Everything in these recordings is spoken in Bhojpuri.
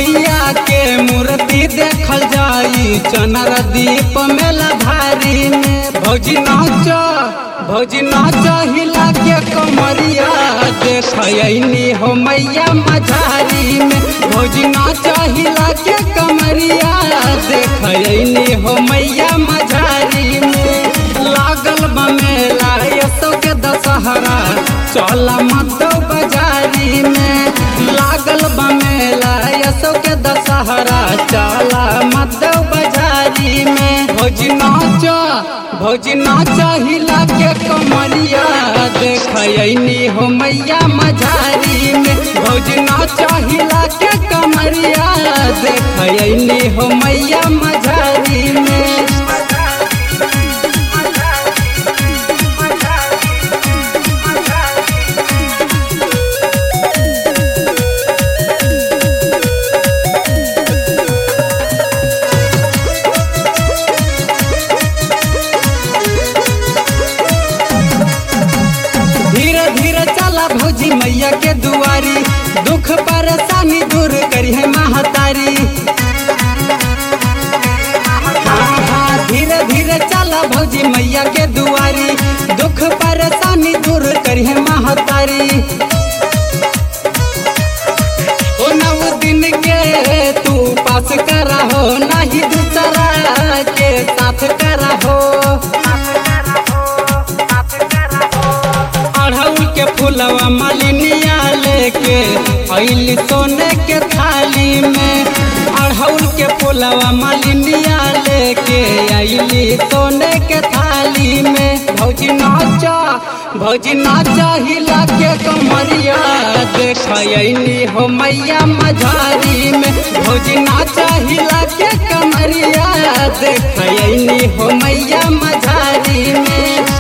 मैया के मूर्ति देखल जाई चनर दीप मेला भारी में भौजी नाच भौजी नाच हिला के कमरिया देखनी हो मैया मझारी में भौजी नाच हिला के कमरिया देखनी हो मैया मझारी में लागल बा मेला यसो के दशहरा चला मत बाजारी में लागल बा मेला यसो के दशहरा चला मत बाजारी में भौजी नाच भौजी नाच हिला के कमरिया देखनी हो मैया मझारी में भौजी नाच हिला के कमरिया देखनी हो मैया मझारी में धीरे धीरे चला भौजी मैया के दुआरी दुख परेशानी दूर करी है महतारी हाँ, हाँ, धीरे धीरे चला भौजी मैया के दुआरी दुख परेशानी दूर करी है महतारी ओ नव दिन के तू पास करा हो नहीं दूसरा के साथ करा हो अढ़ौल के फुलवा मालिनिया लेके अइली सोने के थाली में अढ़ौल के फुलवा मालिनिया लेके अइली सोने के थाली में भौजी नाचा भौजी नाचा हिला के कमरिया देखनी हो मैया मझारी में भौजी नाचा हिला के कमरिया देखनी हो मैया मझारी में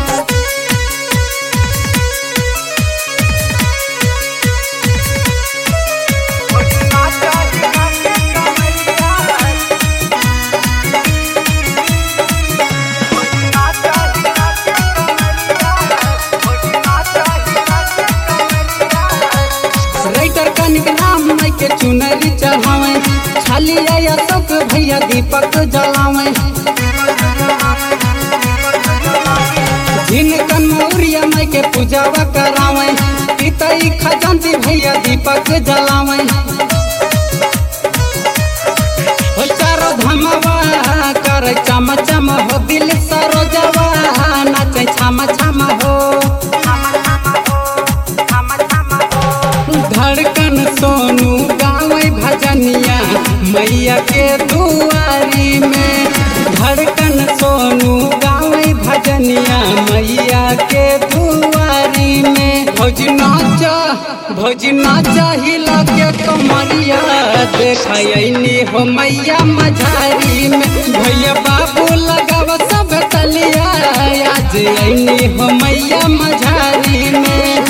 राइटर कनिक नाम मई के चुनरी चढ़ावे छाली आया शोक भैया दीपक जलावे झिनकन मौरिया मई के पूजावा करावे पितई खजंती भैया दीपक जलावे हो चारो धमवा कर चम चम हो दिल सरोजवा नाचे छम छम हो धड़कन सोनू गावे भजनिया मैया के दुआरी में धड़कन सोनू गावे भजनिया मैया के दुआरी में भौजी नाच भौजी नाच हिला के कमरिया देखनी हो मैया मझारी में भैया बाबू लगाव सब तलिया आज अनी हो मैया मझारी में